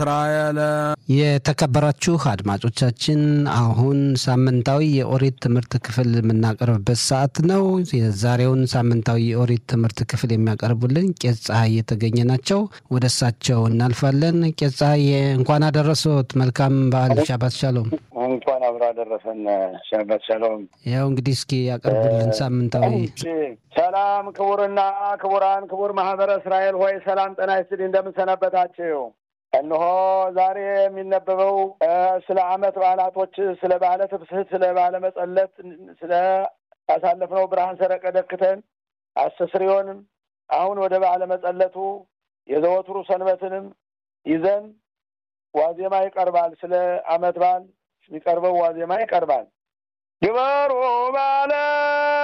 እስራኤል የተከበራችሁ አድማጮቻችን አሁን ሳምንታዊ የኦሪት ትምህርት ክፍል የምናቀርብበት ሰዓት ነው። የዛሬውን ሳምንታዊ የኦሪት ትምህርት ክፍል የሚያቀርቡልን ቄስ ፀሐይ የተገኘ ናቸው። ወደ እሳቸው እናልፋለን። ቄስ ፀሐይ እንኳን አደረሶት። መልካም በዓል ሻባት ሻሎም። እንኳን አብሮ አደረሰን ሻባት ሻሎም። ያው እንግዲህ እስኪ ያቀርቡልን ሳምንታዊ ሰላም ክቡርና ክቡራን ክቡር ማህበረ እስራኤል ሆይ ሰላም ጤና ይስጥልኝ። እንደምንሰነበታችሁ እነሆ ዛሬ የሚነበበው ስለ ዓመት በዓላቶች፣ ስለ በዓለ ትብስሕት፣ ስለ በዓለ መጸለት፣ ስለ ያሳለፍነው ብርሃን ሰረቀ ደክተን አስተስሪዮንም አሁን ወደ በዓለ መጸለቱ የዘወትሩ ሰንበትንም ይዘን ዋዜማ ይቀርባል። ስለ ዓመት በዓል የሚቀርበው ዋዜማ ይቀርባል። ግበሩ በዓለ